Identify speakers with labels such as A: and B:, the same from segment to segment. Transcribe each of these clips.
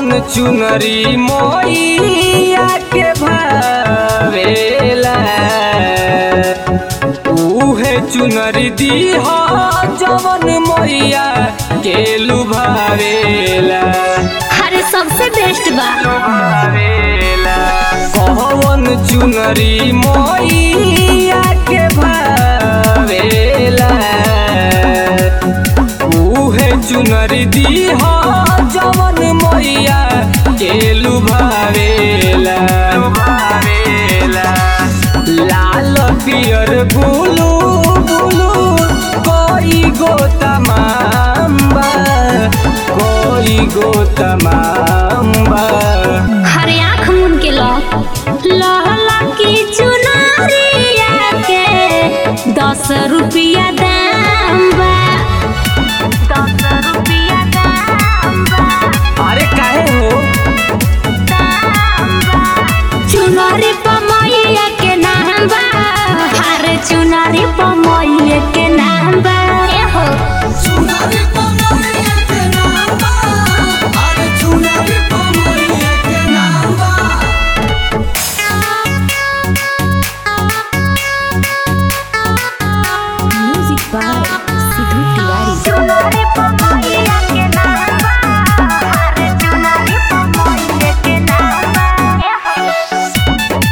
A: चुनरी मोइया के भावेला उहे चुनरी दीह जवन मोइया के लुभावेला
B: अरे सबसे बेस्ट बा
A: लुभावेला कौन चुनरी मोइया के भावेला उहे चुनरी दीह जवन मोइया के लुभावेला लुभावेला लाल पियर बुलू बुलू कोई गो तमाम्बा कोई गो तमाम्बा
B: हरे आँख मुन के लो लहला की चुनरिया के दस रुपया दाम बा दस रुपया दाम बा
A: अरे काहे हो
B: चुनरी पमैया के नाम बा हरे चुनरी पमैया के नाम बा ए हो
C: चुनारी पमरिया के नाम बा अरे चुनारी पमरिया के नाम बा
B: म्यूजिक बाय सिद्धू तिवारी चुनरी पमैया के नाम बा हरे चुनरी पमैया के नाम बा ए हो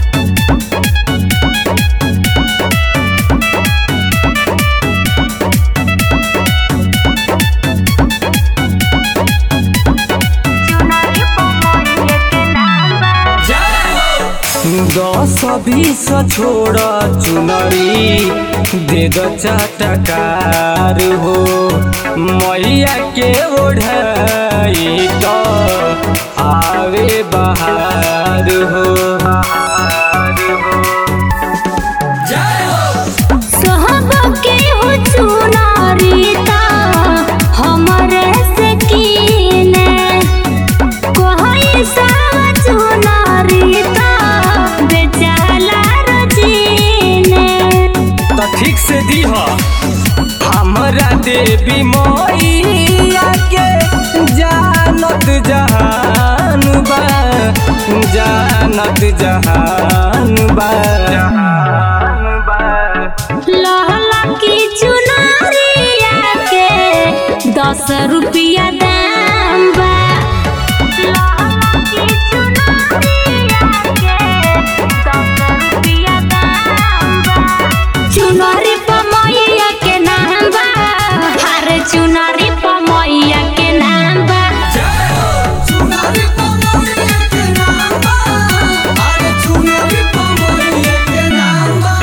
B: चुनरी पमैया के नाम बा
A: दस बीस छोड़ चुनरी दे दो चटकार हो मैया के ओढ़ाई तो आवे बहार हो बहार हो
C: जय हो
B: सोहब के हो चुनारी ता हमरे से कीने कोई सा चुनारी ता बेचाला रजीने
A: तो ठीक से दीह हमरा देवी मैया के जानत जहान बा जानत जहान बा जहान बा
B: लहला की चुनारिया के दस रुपया दाम बा लहला की चुनरिया के दस रुपया दाम बा चुनरी पमैया के नाम बा हरे चुनरी पमैया के नाम बा
C: जय हो चुनारी पमरिया के नाम बा अरे चुनारी पमरिया के नाम बा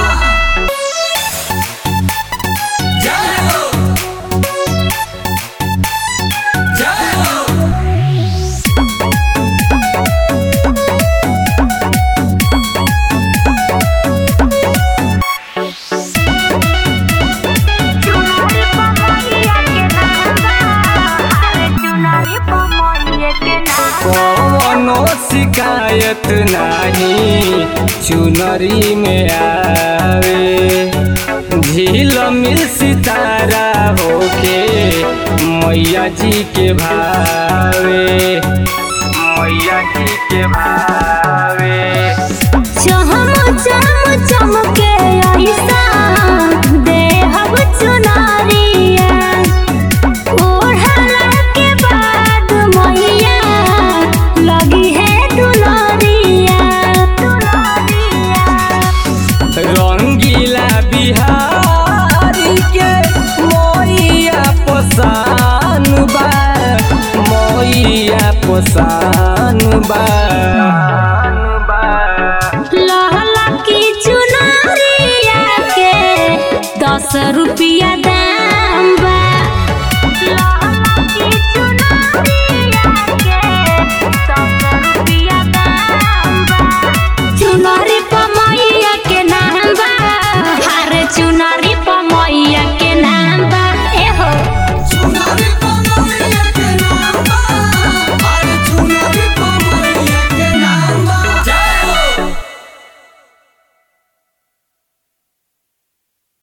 C: जय हो जय हो
B: चुनरी पमैया के नाम बा हरे चुनरी पमैया के नाम
A: कौनो शिकायत नहीं चुनरी में आवे झील मिल सितारा होके मैया जी के भावे मैया जी के भावे
B: चम चम चमके ऐसा देहब चुनरिया ओढ़ला के बाद मैया लगी है दुलरिया दुलरिया
A: रंगीला बिहारी के मैया पोसान बा मैया पोसान बा